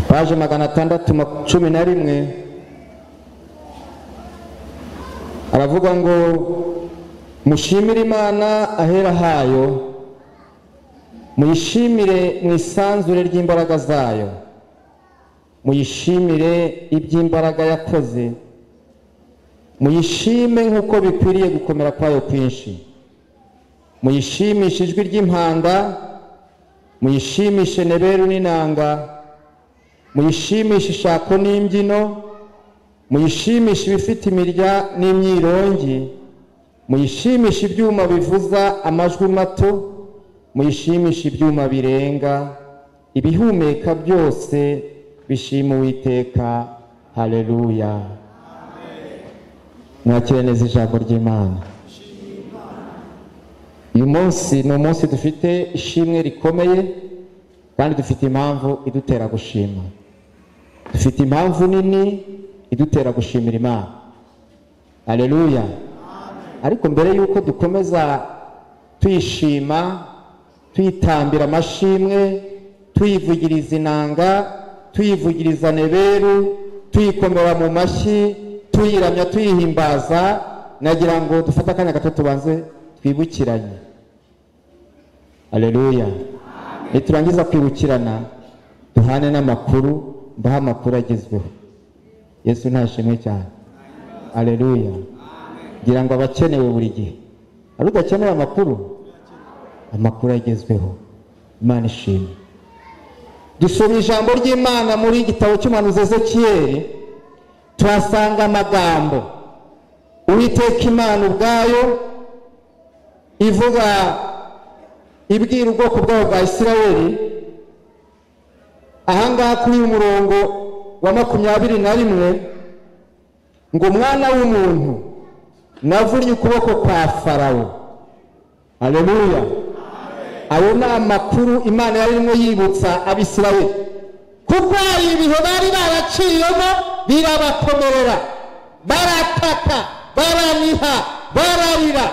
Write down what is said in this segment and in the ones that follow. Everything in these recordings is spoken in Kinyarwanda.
paje magana atandatu cumi na rimwe aravuga ngo mushimire imana ahera hayo muyishimire mu isanzure ry'imbaraga zayo muyishimire iby'imbaraga yakoze muyishime nk'uko bikwiriye gukomera kwayo kwinshi muyishimishe ijwi ry'impanda muyishimishe neberu n'inanga muyishimishe ishako n'imbyino muyishimishe ibifite imirya n'imyirongi muyishimishe ibyuma bivuza amajwi mato muyishimishe ibyuma birenga ibihumeka byose bishima uwiteka hareruya mwakire neza ijambo ry'imana uyu munsi ni umunsi dufite ishimwe rikomeye kandi dufite impamvu idutera gushima dufite impamvu nini idutera gushimira imana hareruya ariko mbere y'uko dukomeza tuyishima tuyitambira amashimwe tuyivugiriza inanga tuyivugiriza neberu tuyikomera mu mashyi tuyiramya tuyihimbaza nagira ngo dufate akanya gato tubanze twibukiranye aleluya niturangiza kwibukirana duhane n'amakuru mbaho amakuru agezweho yesu ntashimwe cyane aleluya ngira ngo abakenewe buri gihe ari udakeneye amakuru amakuru agezweho imana ishimwe dusoma ijambo ry'imana muri igitabo cy'umuhanuzi ezekiyeri tuhasanga amagambo uwiteka imana ubwayo ivuga ibwira ubwoko bwabo bwa isirayeli ahangaha kuri uyu murongo wa makumyabiri na rimwe ngo umwana w'umuntu navunnye ukuboko kwa farawo aleluya ayo ni amakuru imana yari irimo yibutsa abisirayeli kuko hari ibihe bari baraciyemo birabakomerera barataka baraniha bararira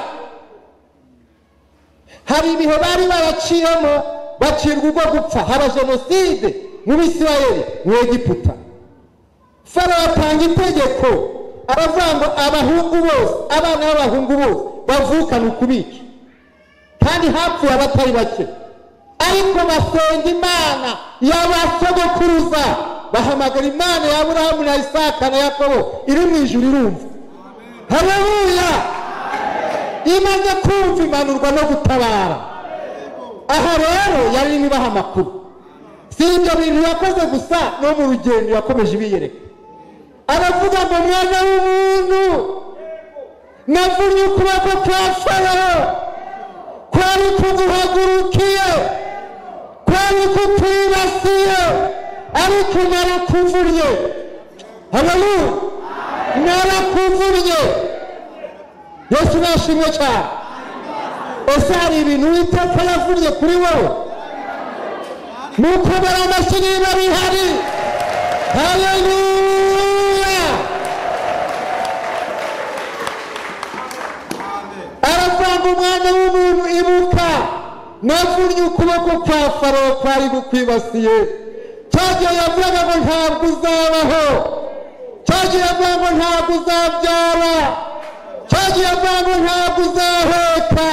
hari ibihe bari baraciyemo bacirwa urwo gupfa haba jenoside mu bisirayeli mu egiputa farawo atanga itegeko aravuga ngo abahungu bose abana b'abahungu bose bavukana ukubica kandi hapfuye abatari bake ariko basenga imana yabasogokuruza bahamagara imana ya burahamu na isaka na yakobo iri mu ijuru irumva hareruya imaze kumva imanurwa no gutabara aha rero yari irimo ibaha amakuru si ibyo bintu yakoze gusa no mu rugendo yakomeje ibiyereka aravuga ngo mwana w'umuntu navunnye ukuboko kwa farawo kwari kuguhagurukiye kwari kukwibasiye ariko narakuvunye habaru narakuvunye yesu nashimwe cyane ese hari ibintu uwiteka yavunnye kuri wowe ni ukomera amashyi niba bihari hareruya aravanga umwana w'umuntu ibuka navunnye ukuboko kwa farawo kwari gukwibasiye cyagihe yavugaga ngo ntabwo uzabaho cyagihe yavugaga ngo ntabwo uzabyara cyagiye avuga ngo ntabwo uzaheka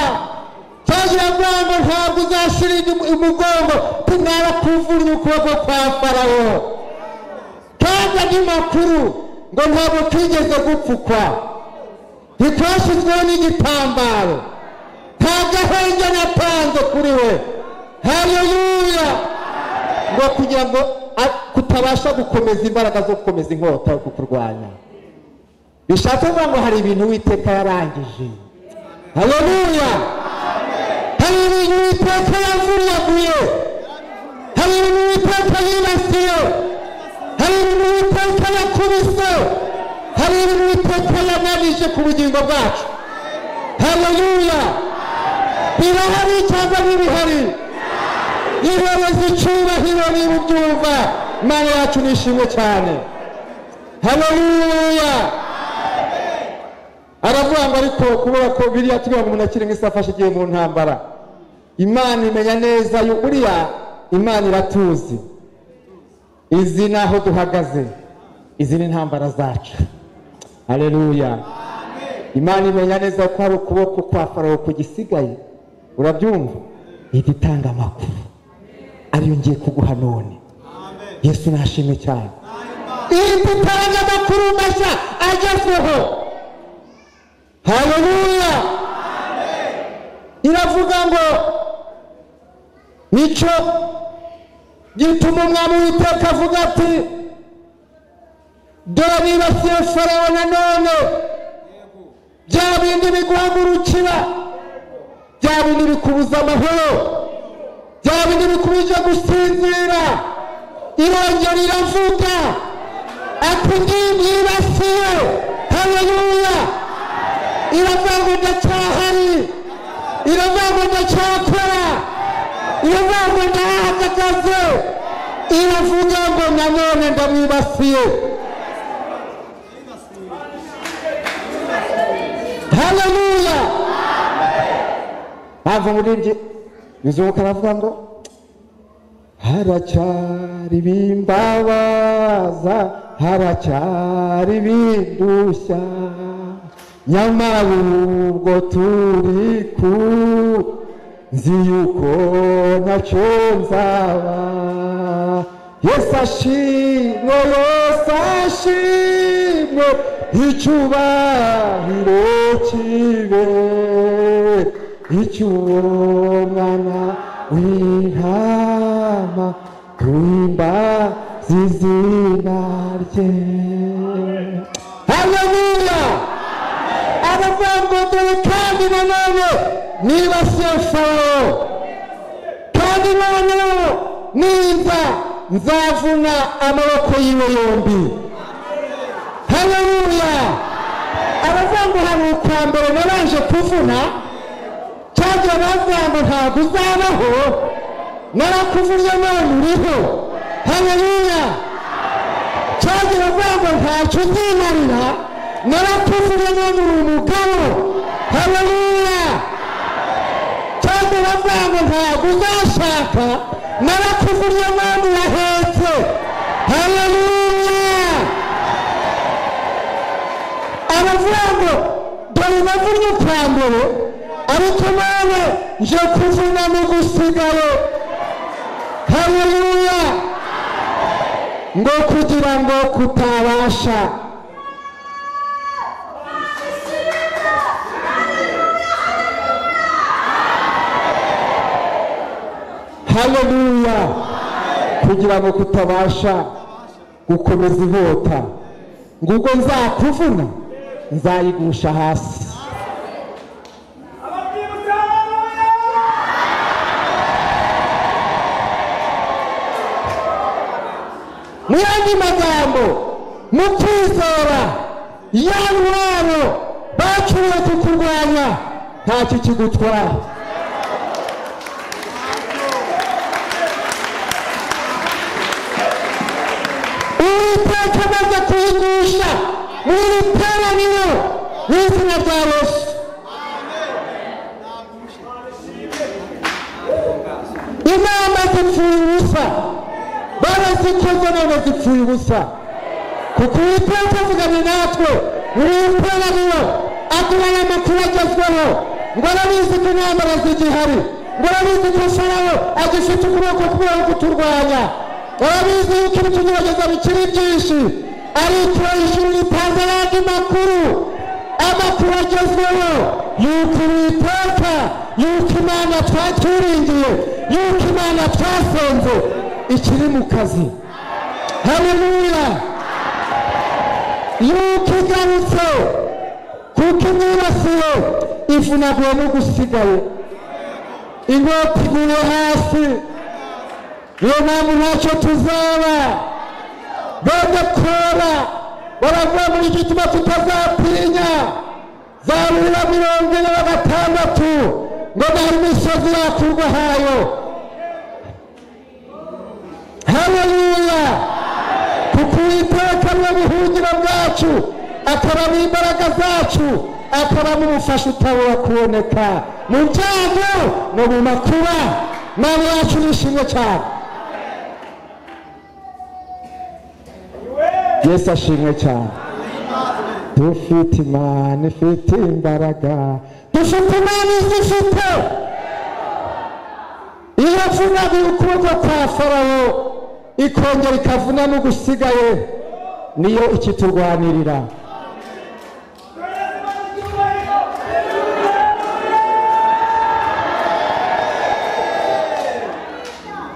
cyagiye avuga ngo ntabwo uzashyira umugongo tunarakuvunye ukuboko kwa farawo kandi andi makuru ngo ntabwo twigeze gupfukwa ntitwashyizweho n'igitambaro nta gahenge natanze kuri we hareruya ngo kugira ngo kutabasha gukomeza imbaraga zo gukomeza inkota yo kukurwanya bishatse kuvuga ngo hari ibintu uwiteka yarangije hareruya hari ibintu uwiteka yavunyaguye hari ibintu uwiteka yibasiye hari ibintu uwiteka yakubise hari ibintu uwiteka yananije ku bugingo bwacu hareruya birahari cyangwa ntibihari ihereza icyubahiro niba ubyumva imana yacu nishimwe cyane hareruya aravuga ngo ariko kubera ko biriya tugira ngo umuntu akiri nk'isi afashe igihe mu ntambara imana imenya neza buriya imana iratuzi izi ni aho duhagaze izi ni intambara zacu hareruya imana imenya neza ko hari ukuboko kwa farawo kugisigaye urabyumva ihita itanga amakuru ariyo ngiye kuguha none yesu nashimye cyane ihita itanga amakuru mashya agezweho hareruya iravuga ngo nicyo gituma umwami w'iteka avuga ati dore nibasiye farawo nanone bya bindi biguhagurukira bya bindi bikubuza amahoro bya bindi bikubije gusinzira irongera iravuga ati ngiyi nibasiye haleluya iravuga ngo ndacyahari iravuga ngo ndacyakora iravuga ngo ndahahagaze iravuga ngo nanone ndamwibasiye haleluya mpamvu muri ibyo bizunguka aravuga ngo haracyari bimbabaza haracyari bindushya nyamara ubwo turi ku nzi yuko ntacyo nzaba yesu ashimwe yesu ashimwe icyubahiro kibe icy'uwo mwana w'intama tuwimbaza izina rye haleluya aravuga ngo dore kandi nanone niba sefaro kandi noneho niba nzavuna amaboko yiwe yombi haleluya aravuga ngo hari ukwa mbere nabanje kuvuna cyangwa bavuga ngo ntabwo uzabaho narakuvunye none uriho haleluya cyangwa bavuga ngo ntacyo uzimarira narakuvunye none uri umugabo haleluya cyangwa bavuga ngo ntabwo uzashaka narakuvunye none urahetse haleluya aravuga ngo dore navunnye ubwa mbere ariko none nje kuvuna n'ugusigaye haleluya ngo kugira ngo kutabasha haleluya kugira ngo kutabasha gukomeza inkota ngo ubwo nzakuvuna nzayigusha hasi mu yandi magambo mu kwizera ya ntwaro bacuruye kukurwanya ntacyo kigutwara uwiteka amaze kuyigusha muri iri teraniro y'izina rya yesu inama zipfuye ubusa barazikoze none zipfuye ubusa kuko uwiteka avuganye natwe muri iri teraniro aduha aya makuru agezweho ngo arabizi ko intambara zigihari ngo arabizi ko farawo agifite ukuboko kubera kuturwanya arabizi yuko ibitugerageza bikiri byinshi ariko ijuru ritanze ayandi makuru amakuru agezweho yuko uwiteka yuko imana twaturingiye yuko imana twasenze ikiri mu kazi haleluya yuko igarutse kuko imyibasiro ivunaguwe n'ugusigaye inkota iguye hasi niyo mpamvu ntacyo tuzaba badakora baravuga muri gituma tutazatinya za rura mirongo ine na gatandatu ngo nari imisozi yakurwa hayo haleluya kuko uwiteka niwe buhungiro bwacu akaraba imbaraga zacu akaraba umufasha utabura kuboneka mu byago no mu makuba mama yacu nishimye cyane yesu ashimwe cyane dufite imana ifite imbaraga dufite imana izifite iyo yavunaguye ukuboko kwa farawo ikongera ikavuna n'ugusigaye niyo ikiturwanirira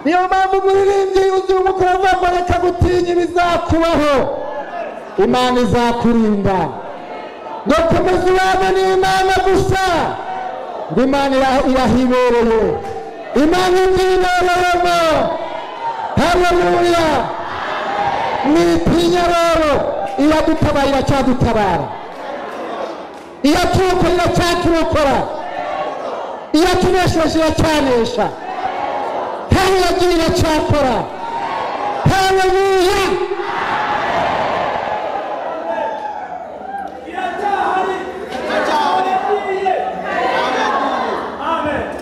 niyo mpamvu umuririmbyi yuzuye umukuru avuga ngo reka gutinya ibizakubaho imana izakurinda ntukomeze ubana n'imana gusa ngo imana ira- irahibereye imana ibyibereyemo haleluya mwitinya rero iradutabaye iracyadutabara iraturokora iracyaturokora iratunesheje iracyanesha kandi yagiye iracyakora haleluya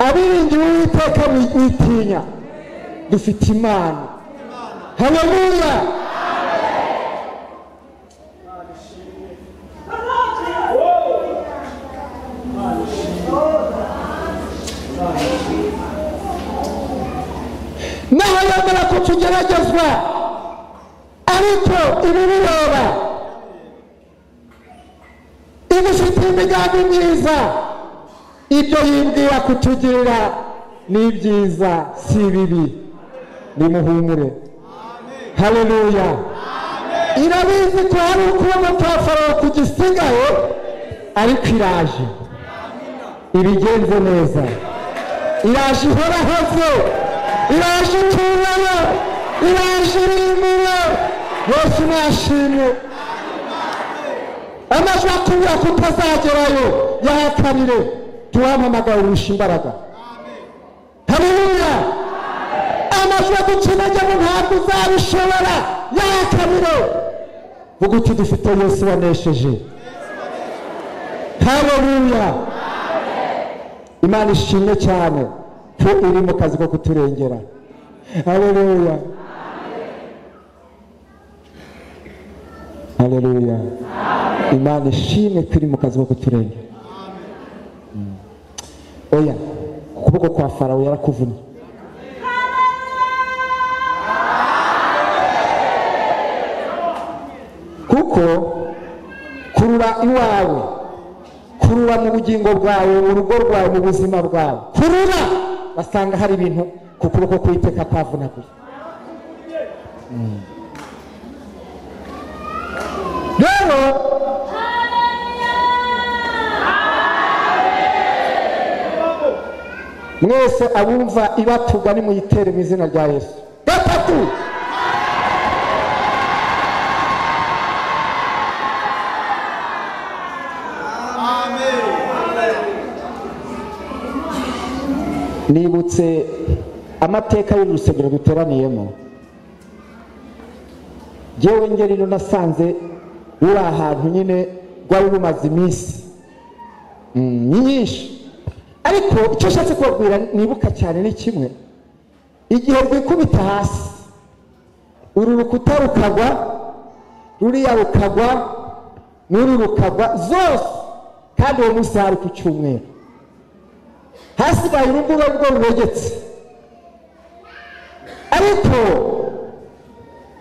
abiringira uwiteka witinya dufite imana haleluya naho yemera ko tugeragezwa ariko ibibireba idufitiye imigambi myiza ibyo yibwira kutugirira ni ibyiza si ibibi nimuhumure haleluya irabizi ko hari ukuboko kwa farawo kugisigaye ariko iraje ibigenze neza iraje ihorahoze iraje itungana iraje irimura yesu nashimwe amajwi akubwira ko utazagerayo yahatanire tuwampamagara urusha imbaraga haleluya amajwi agukinagemo ntabwo uzabishobora yahatanire vuga uti dufite yesu wanesheje haleluya imana ishimwe cyane ko iri mu kazi ko kuturengera haleluya haleluya imana ishimwe ko iri mu kazi ko kuturengera Mm. oya ukuboko kwa farawo yarakuvunnye kuko kurura iwawe kurura mu bugingo bwawe mu rugo rwawe mu buzima bwawe kurura basanga hari ibintu ku kuboko kw'iteka kwavunaguye Mm. rero mwese abumva ibatuga nimuyitere mu izina rya yesu gatatu nibutse amateka y'urusengero duteraniyemo yewe ngeri rero nasanze ruri ahantu nyine rwari rumaze iminsi mm, myinshi ariko icyo nshatse kubabwira nibuka cyane ni kimwe igihe rwikubita hasi uru rukuta rukagwa ruriya rukagwa n'uru rukagwa zose kandi uwo munsi hari ku cyumweru hasigaye urugo rwo rurogetse ariko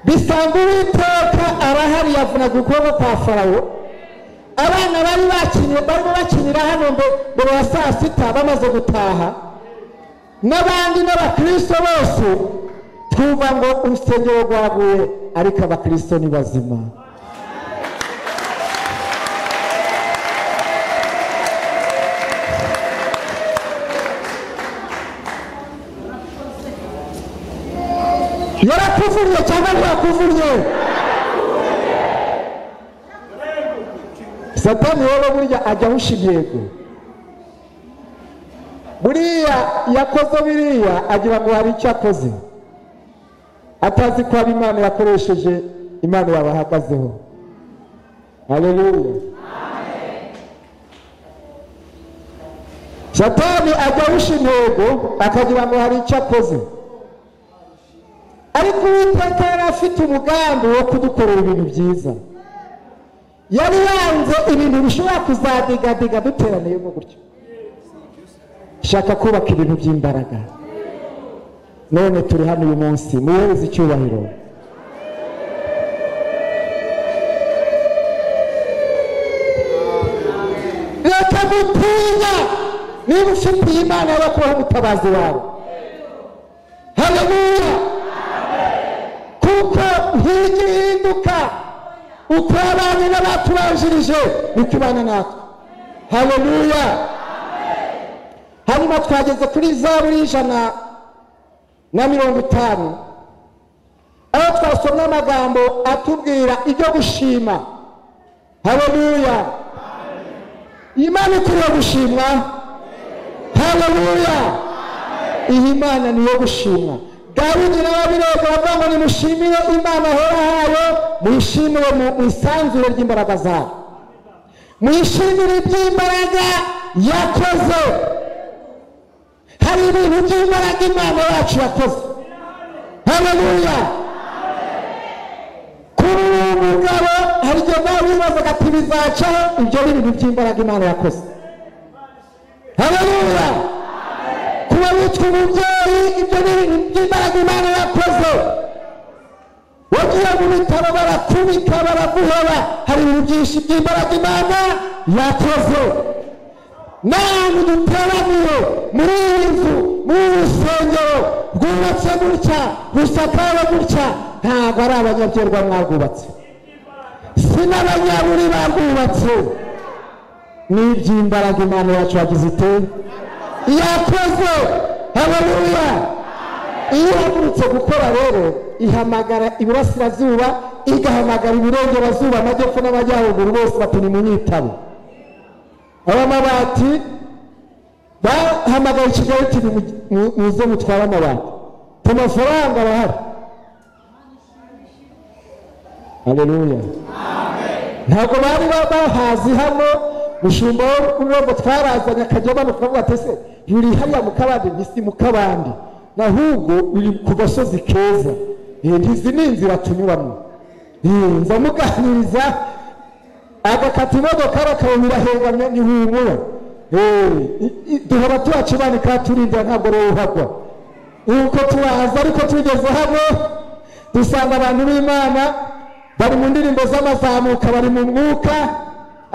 bisanga uwiteka arahari yavunaga ukuboko kwa farawo abana bari bakinye barimo bakinira hano mbe- mbere ya saa sita bamaze gutaha n'abandi n'abakristo bose twumva ngo urusengero rwaguye ariko abakristo ni bazima yarakuvunye cyangwa ntakuvunye satani wowe burya ajya ahusha intego buriya yakoze biriya agira ngo hari icyo akoze atazi ko hari imana yakoresheje imana yabahagazeho haleluya satani ajya ahusha intego akagira ngo hari icyo akoze ariko uwiteka yari afite umugambi wo kudukorera ibintu byiza yari yanze ibintu bishobora kuzadigadiga duteraniyemo gutyo shaka kubaka ibintu by'imbaraga none turi hano uyu munsi muhereze icyubahiro reka gutinya niba ufitiye imana kubaho umutabazi wawe haleluya kuko hirya ihinduka uko abanye n'abatubanjirije niko ibana natwe haleluya hanyuma twageze kuri zaburi y'ijana na mirongo itanu aho twasomye amagambo atubwira ibyo gushima haleluya imana ikwiriye gushimwa haleluya iyi mana ni iyo gushimwa dawidi n'ababirega bavuga ngo nimushimire imana ahora hayo muyishimire mu isanzure ry'imbaraga zayo muyishimire iby'imbaraga yakoze hari ibintu by'imbaraga imana yacu yakoze haleluya kuri uyu mugabo hari igihe nawe wibazaga ati bizacaho ibyo ni ibintu by'imbaraga imana yakoze haleluya kuba witwa umubyeyi ibyo ni ibintu by'imbaraga imana yakoze wagiye mu bitaro barakubika baraguhora hari ibintu byinshi by'imbaraga imana yakoze namwe duteraniye muri iyi nzu muri uru rusengero rwubatse gutya rusakawe gutya ntabwo ari abanyabyerwa mwarwubatse si n'abanyaburi barwubatse ni iby'imbaraga imana yacu yagize ite yakoze haleluya iyo ihagurutse gukora rero ihamagara iburasirazuba igahamagara iburengerazuba amajyepfo n'amajyaruguru bose bati nimunyitabo abamabati bahamagaye kigali iti muze mutware amabati ku mafaranga arahari haleluya ntabwo bari bahazi hano mushumba w'urugo twarazanye akajya amanuka avuga ati se ruri hariya mu kabande ntisi mu kabande ahubwo ruri ku gasozi keza ntizi ni inzira tunyuramo nza muganiriza agakata imodoka bakabonera hegamye ntihumura duhora tuhakibane kandi turindira ntabwo rero uhagwa nuko turaza ariko tugeze hano dusanga abantu b'imana bari mu ndirimbo z'amazamuka bari mu mwuka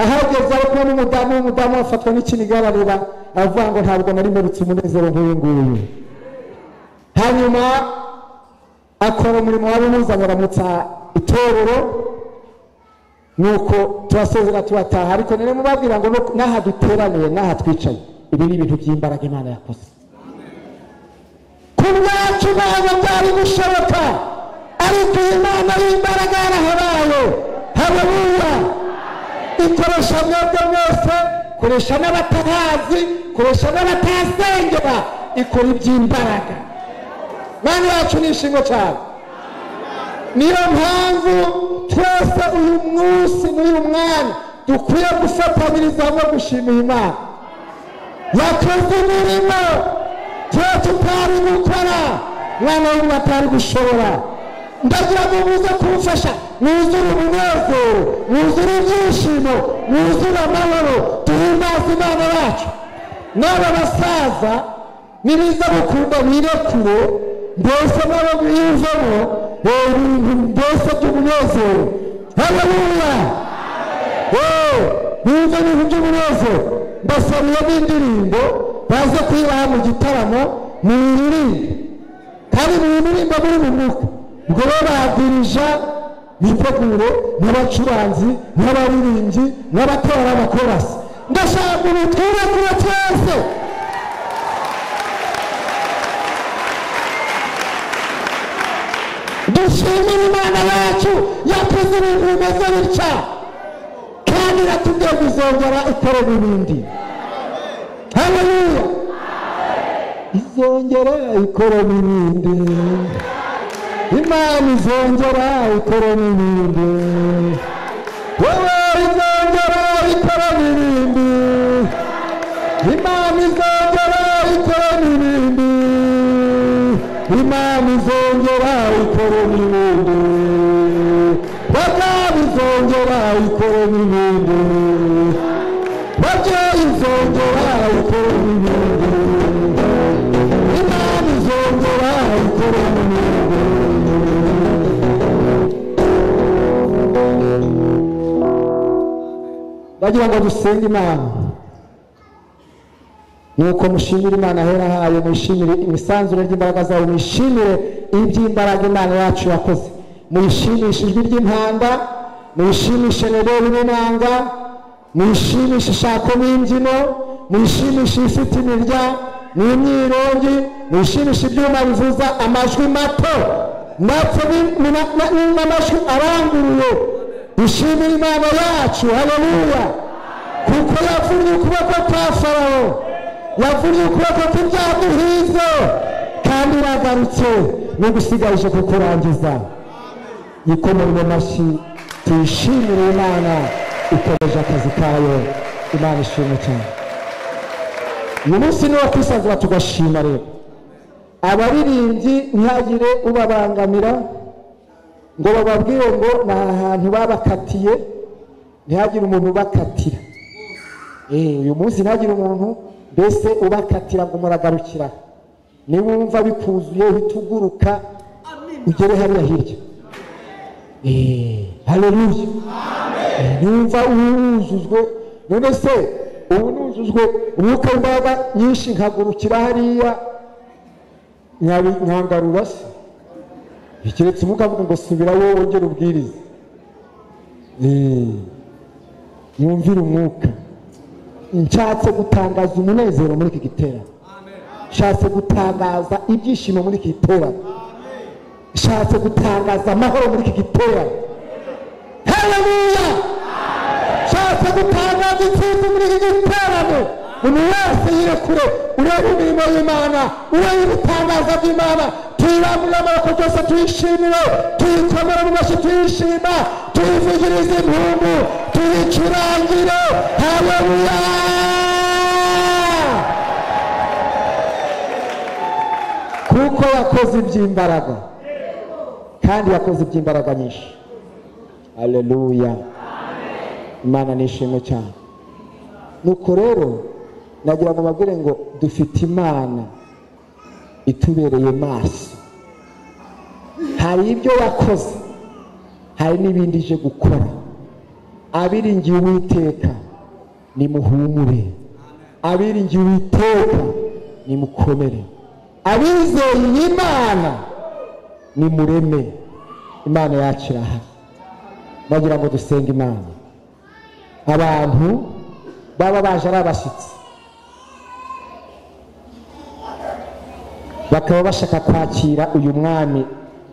ahageze ari kumwe n'umudamu w'umudamu afatwa n'ikiniga ararira avuga ngo ntabwo nari mperutse umunezero nk'uyu nguyu hanyuma akora umurimo wari umuzanye aramutsa itorero nuko turasezera turataha ariko nari mubabwira ngo n'aha duteraniye n'aha twicaye ibi ni ibintu by'imbaraga imana yakoze ku bwacu ntabwo byari gushoboka ariko iyi mana y'imbaraga yarahabaye haleluya ikoresha mwebwe mwese koresha n'abatahazi koresha n'abatahasengera ikora iby'imbaraga mana yacu ni inshingo cyane niyo mpamvu twese uyu munsi n'uyu mwanya dukwiye gufatanyiriza hamwe gushimira imana yakoze imirimo tuba tutari gukora mwana w'umuntu atari gushobora ndagira ngo muze kumfasha mwuzure umunezero mwuzure ibyishimo mwuzure amahoro duhimbaze imana yacu n'aba basaza nibiza gukunda birekure mbese nabo mwiyumvemo ibintu mbese by'umunezero haleluya mwumve ibintu by'umunezero mbasabiye n'indirimbo baze kuyibaha mu gitaramo muyirinde kandi muyiririmba muri mu mwuka ubwo bo badirija bitegure n'abacuranzi n'abaririmbyi n'abatera abakorasi ndashaka ubutwire kure twese dushimire imana yacu yakoze ibintu bimeze bitya kandi iratubwiye kuzongera ikorera ibindi haleluya izongera ikorera ibindi imana izongera ikora n'ibindi wowe izongera ikora n'ibindi imana izongera ikora n'ibindi imana izongera ikora ikorona ibindi bakabizongera ikorona ibindi babyo izongera ikorona ibindi imana izongera ikorona ibindi bagira ngo dusenge imana nuko mushimire imana ahera hayo mwishimire imisanzure ry'imbaraga zayo mwishimire iby'imbaraga imana yacu yakoze muyishimishe ijwi ry'impanda muyishimishe nebori n'inanga muyishimishe ishako n'imbyino muyishimishe ifite imirya n'imyirongi muyishimishe ibyuma bivuza amajwi mato ndetse ni- ni- na- na- n'amajwi aranguruye dushimire imana yacu haleluya kuko yavunnye ukuboko kwa farawo yavunnye ukuboko kw'ibyamuhizo kandi iragarutse n'igusigaje kukurangiza yikomere mu mashyi tuyishimire imana ikomeje akazi kayo imana ishimwe cyane uyu munsi ni uwo kwisanzura tugashima rero abaririmbyi ntihagire ubabangamira ngo bababwire ngo ni ahantu babakatiye ntihagire umuntu ubakatira Eh, uyu munsi ntihagire umuntu mbese ubakatira ngo muragarukira niba wumva bikuzuye uhita uguruka ugere hariya hirya Eh, haleluya Eh, numva wuzuzwe none se ubu nuzuzwe umwuka w'imbaraga nyinshi nkagurukira hariya nkabi- nkangarura se ikiretse umwuka avuga ngo subira wowe wongere ubwirize Eh, mwumvire umwuka nshatse gutangaza umunezero muri iki giterane nshatse gutangaza ibyishimo muri iki giterane nshatse gutangaza amahoro muri iki giterane haleluya nshatse gutangaza intsinzi muri iki giterane umuntu wese yirekure urebe imirimo y'imana urebe ibitangaza by'imana tuyirambure amaboko byose tuyishimire tuyikomere mu mashyi tuyishima tuyivugirize impundu tuyicurangire haleluya kuko yakoze iby'imbaraga kandi yakoze iby'imbaraga nyinshi haleluya imana nishimwe cyane nuko rero nagira ngo babwire ngo dufite imana itubereye maso hari ibyo wakoze hari n'ibindi ije gukora abiringiye uwiteka nimuhumure abiringiye uwiteka nimukomere abizeye imana nimureme imana yakira aha bagira ngo dusenge imana abantu baba baje ari abashyitsi bakaba bashaka kwakira uyu mwami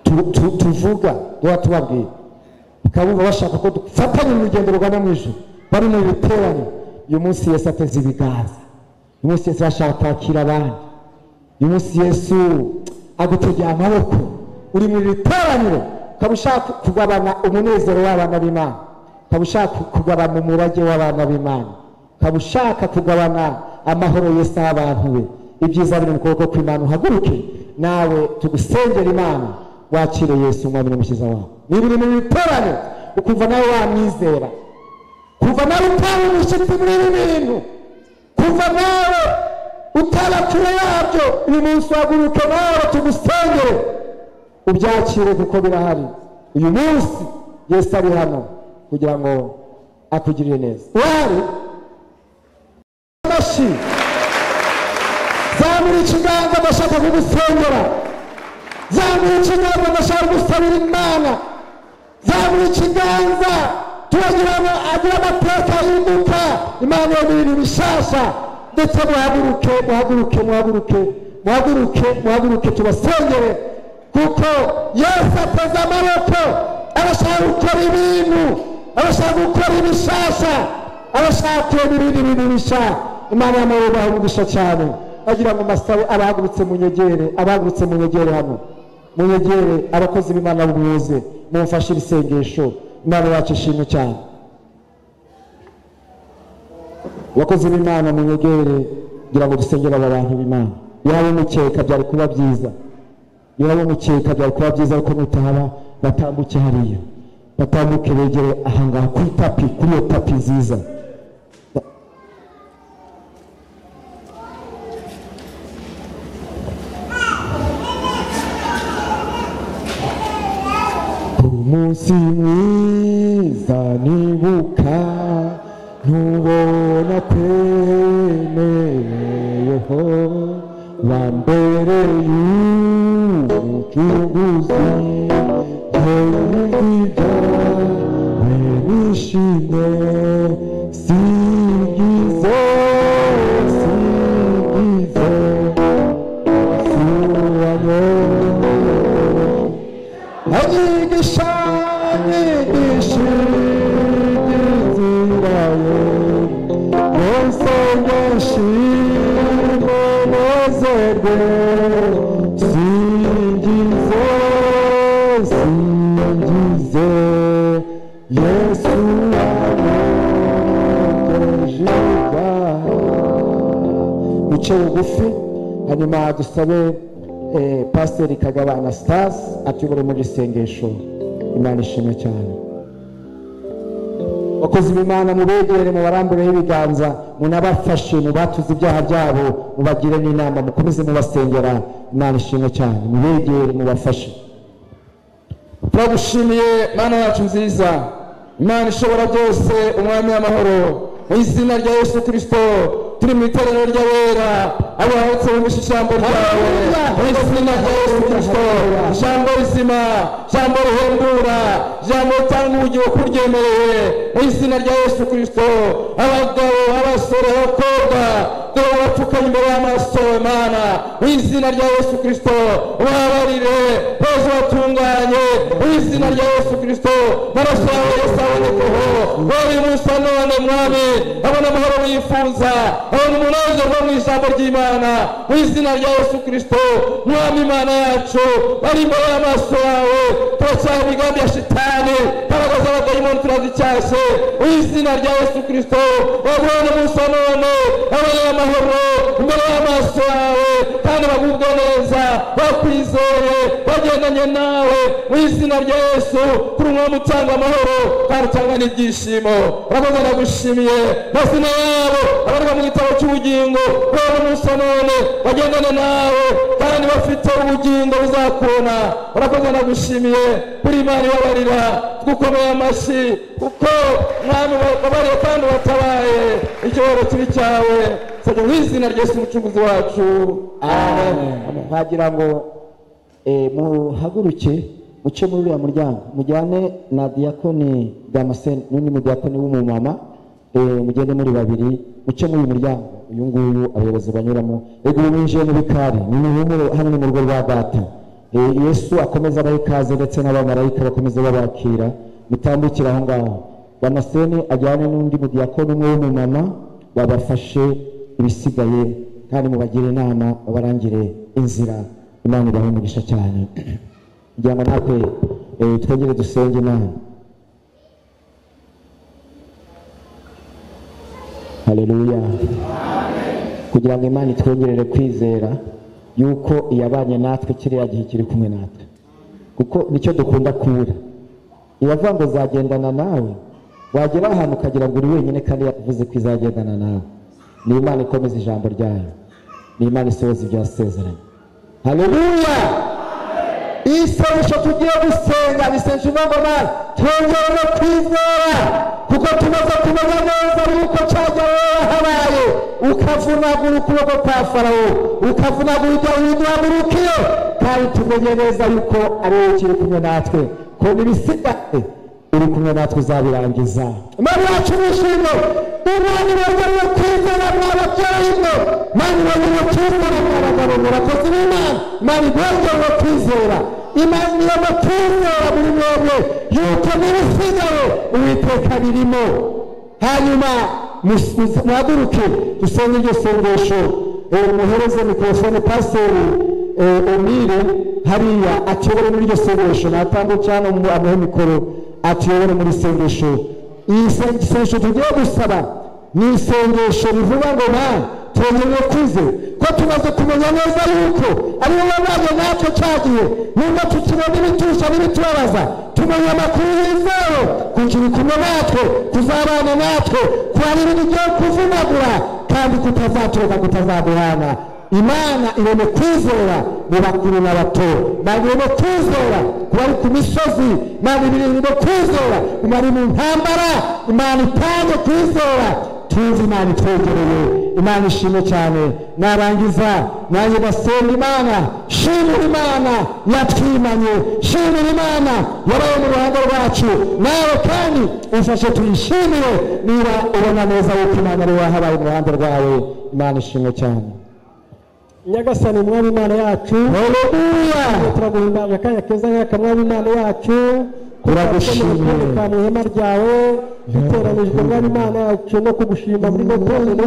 tu- tu- tuvuga duha tubabwira bakaba bumva bashaka ko dufatanya mu rugendo rugana mu ijoro bari mu biterane uyu munsi yesu ateze ibiganza uyu munsi yesu arashaka kwakira abandi uyu munsi yesu agutegeye amaboko uri mu biteraniro ukaba ushaka kugabana umunezero w'abana b'imana ukaba ushaka kugabana umurage w'abana b'imana ukaba ushaka kugabana amahoro yesu aha abantu be ibyiza biri mu kuboko kw'imana uhaguruke nawe tugusengera imana wakire yesu umwami n'umukiza wawe niba uri mu biteraniro ukumva nawe wamwizera kuva nawe utaba umushyitsi muri ibi bintu kuva nawe utaba kure yabyo uyu munsi waguruke nawe tugusengere ubyakire kuko birahari uyu munsi yesu ari hano kugira ngo akugirire neza uhari amashyi zamura ikiganza ndashaka kugusengera zamura ikiganza ndashaka gusabira imana zamura ikiganza turagira ngo agire amateka y'imbuka imana yo ibintu bishasha ndetse muhaguruke muhaguruke muhaguruke muhaguruke muhaguruke tubasengere kuko yesu ateze amaboko arashaka gukora ibintu arashaka gukora ibishasha arashaka kurema ibindi bintu bisha imana y'amayobaho umugisha cyane agira ngo masabe abahagurutse munyegere abahagurutse munyegere hano munyegere abakozi b'imana b'ubuyobozi mumfashe ibisengesho imana yacu ishimwe cyane abakozi b'imana munyegere kugira ngo dusengere aba bantu b'imana yaba umukeka byari kuba byiza niba bamukeka byari kuba byiza ko mutaba batambuke hariya batambuke begere ahangaha kuri tapi kuri iyo tapi nziza ku munsi mwiza nibuka ntubona twemeyeho wa mbere y'ubucuruzi ntibyiza nishimye singizo singizo singizo Anyigisha nyigisha inzira ye Yose yashimwe nezerwe Singize singize Yesu wanyogejiga Bice bugufi hanyuma dusabe eh, pasiteri kagaba anastase atuyobore muri iri sengesho imana ishimwe cyane bakozi b'imana mubegere mubarambureho ibiganza munabafashe mubatuze ibyaha byabo mubagire n'inama mukomeze mubasengera imana ishimwe cyane mubegere mubafashe turagushimiye mana yacu nziza imana ishobora byose umwami w'amahoro mu izina rya yesu kirisito turi mu iteraniro ry'abera abahotse mu ijambo ryawe mu izina rya yesu kirisito ijambo rizima ijambo rihembura ijambo ritanga ubugingo kuryemereye mu izina rya yesu kirisito abagabo abasore abakobwa dore abapfuka imbere y'amaso imana mu izina rya yesu kirisito ubabarire bose batunganye mu izina rya yesu kirisito amaraso yawe yose abonekeho wowe munsi wa none mwami abona amahoro wifuza abona umunezero uva mu ijambo ry'imana mu izina rya yesu kirisito mwami imana yacu bari imbere y'amaso yawe turacyari imigambi ya shitani imbaraga z'abadayimoni turazicyashye mu izina rya yesu kirisito wabona munsi wa none abona amahoro imbere y'amaso yawe kandi bagubwe neza bakwizeye bagendanye nawe mu izina rya yesu kuri umwami utanga amahoro kandi utanga n'ibyishimo urakoze ndagushimiye mazina yabo abarwa mu gitabo cy'ubugingo baba munsi wa none bagendane nawe kandi bafite ubugingo buzakubona urakoze ndagushimiye kuri imana ibabarira twakomeye amashyi kuko mwami wabariye kandi watabaye igihoro kiri cyawe nsabye mu izina rya yesu umucunguzi wacu amen nkagira ngo eh, muhaguruke muce muri uriya muryango mujyane na diyakoni damascene n'undi mudiyakoni w'umumama eh, mugende muri babiri muce muri uyu muryango uyu nguyu abayobozi banyuramo ego ubu mwinjiye mu bikari ni muhumure hano ni mu rugo rwa data Eh, yesu akomeza abaha ikaze ndetse n'abamarayika bakomeza babakira mutambukire aho ngaho damascene ajyane n'undi mudiyakoni umwe w'umumama babafashe ibisigaye kandi mubagire inama babarangire inzira imana ibahe umugisha cyane kugira ngo natwe eh, twongere dusenge inama haleluya kugira ngo imana itwongerere kwizera yuko iyabanye natwe kiriya gihe kiri kumwe natwe kuko nicyo dukunda kubura iravuga ngo zagendana nawe wagera ahantu ukagira ngo uri wenyine kandi yavuze ko izagendana nawe ni imana ikomeza ijambo ryayo ni imana isohoza ibyasezeranye haleluya iyi sengesho tugiye gusenga ni sengesho ivuga ngo mwana twongere no kwizera kuko tumaze kumenya neza yuko cyagiye habaye ukavunagura ukuboko kwa farawo ukavunagura ibyo widuhagurukiye kandi tumenye neza yuko ari wowe ukiri kumwe natwe ko n'ibisigaye uri kumwe natwe uzabirangiza imana yacu nishimye imana ibagariye kwizera mwababyeyi mwe imana ibagariye kwizera mwabagabo murakozi b'imana imana ibagariye kwizera imana ibagariye kwizera muri mwebwe yuko n'ibisigaye uwiteka birimo hanyuma mus- muhaguruke dusenge iryo sengesho Eh, muhereze mikorofone pasiteri eh, omire hariya atuyobore muri iryo sengesho natambutse hano mu- amuhe mikoro atuyobore muri sengesho iyi sen- sengesho tugiye gusaba ni isengesho rivuga ngo na twongere kwize ko tumaze kumenya neza yuko ari wowe waje natwe cyagihe nubwo tukibona ibitusha n'ibitubabaza tumenya amakuru yizewe kugira kumwe natwe kuzabana natwe kuhari ibintu byo kuvunagura kandi kutazaturuka kutazaduhana imana ireme kwizera mu bakuru n'abato imana ireme kwizera ku bari ku misozi imana ireme kwizera ku bari mu ntambara imana itange kwizera tuzi imana itwegereye imana ishimwe cyane narangiza nanjye basenga imana shimira imana yatwimanye shimira imana yabaye mu ruhando rwacu nawe kandi ufashe tuyishimire niba ubona neza yuko imana ari wahabaye mu ruhando rwawe imana ishimwe cyane nyagasani mwami imana yacu haleluya turaguhimbaza akanya keza nk'aka mwami imana yacu Turagushimiye. ka mu ihema ryawe duteranijwe mwami imana yacu no kugushima muri gotorero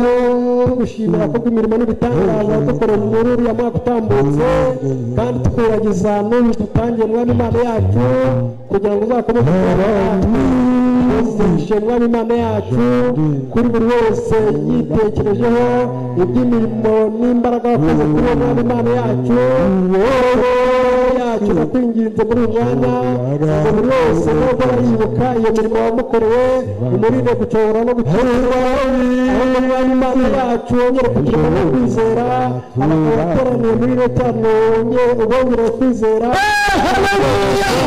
tugushimira ko imirimo n'ibitangaza dukorera muri uriya mwaka utambutse kandi tukubagiza n'uyu dutangiye mwami imana yacu kugira ngo uzakomeze kubagishe mwami imana yacu kuri buri wese yitekerejeho iby'imirimo n'imbaraga wakoze kuri uwo mwami imana yacu yacu ndakwinginze muri uyu mwanya ngo buri wese nubwo baribuka iyo mirimo wamukorewe umurinde gucobora no gucuruzwa ahubwo mwanya imana yacu wongere kugira no kwizera abantu bateraniye muri ino cyane wongere ubongere kwizera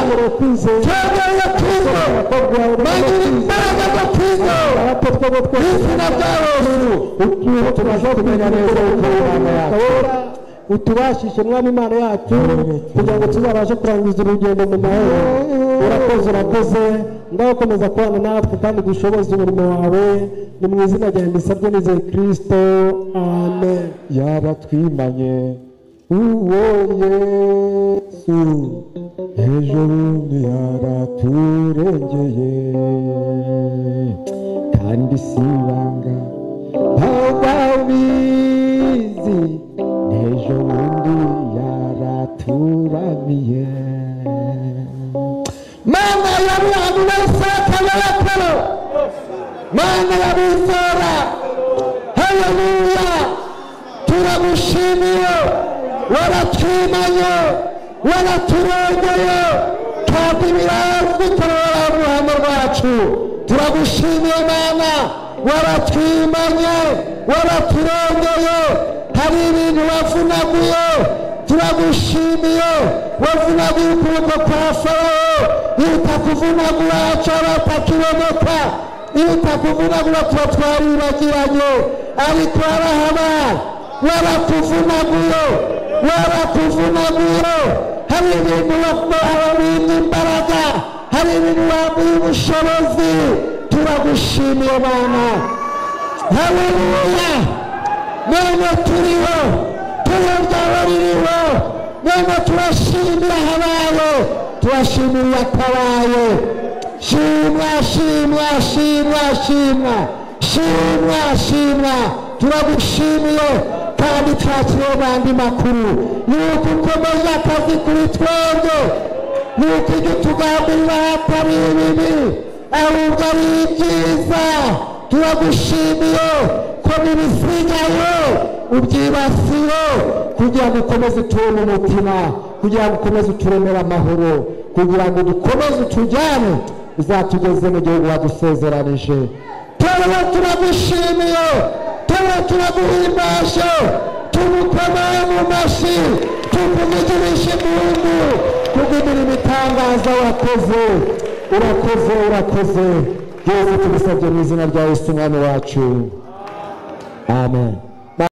ubongere kwizera twongere kwize abakobwa bawe bagira imbaraga zo kwize abato twaba twese izina rya yesu utuyeho tubasha kumenya neza uko imana yacu utubashishe mwami imana yacu kugira ngo tuzabashe kurangiza urugendo mu mahoro urakoze urakoze ndakomeza kubana natwe kandi dushoboze umurimo wawe ni mu izina rya mbisabye nizeye kirisito amen yaba twimanye uwo yesu hejuru ntiyabaturengeye kandi si ibanga ntababizi n'ejo bundi yaraturamiye mana ya mwami w'isaka y'abataro mana ya bizera haleluya turagushimiye waratwimanye waraturengeye kandi birazwi turabara uruhando rwacu turagushimiye mana waratwimanye waraturengeye hari ibintu wavunaguye turagushimiye wavunaguye ukuboko kwa farawo yita kuvunagura acarata kiboneka yita kuvunagura tuba twaribagiranye ariko arahaba warakuvunaguye warakuvunaguye hari ibintu wabimye imbaraga hari ibintu wamuye ubushobozi turagushimiye bana haleluya none turiho turiho ryawe ririho none turashimira habaye turashimira iyatabaye shimwa shimwa shimwa shimwa shimwa shimwa turagushimiye kandi twakiriye n'andi makuru yuko ukomeje akazi kuri twebwe yuko ibyo tugambirira atari ibibi ahubwo ari ibyiza turagushimiye ko n'ibisigaye ubyibasiye kugira ngo ukomeze utureme umutima kugira ngo ukomeze uturemere amahoro kugira ngo dukomeze utujyane uzatugeze mu gihugu wadusezeranije tuba turagushimiye tuba turaguhimbaje tumukomeye mu mashyi tukuvugirishe impundu kugumirira ibitangaza wakoze urakoze urakoze byose tubisabye mu izina rya yesu umwami wacu amen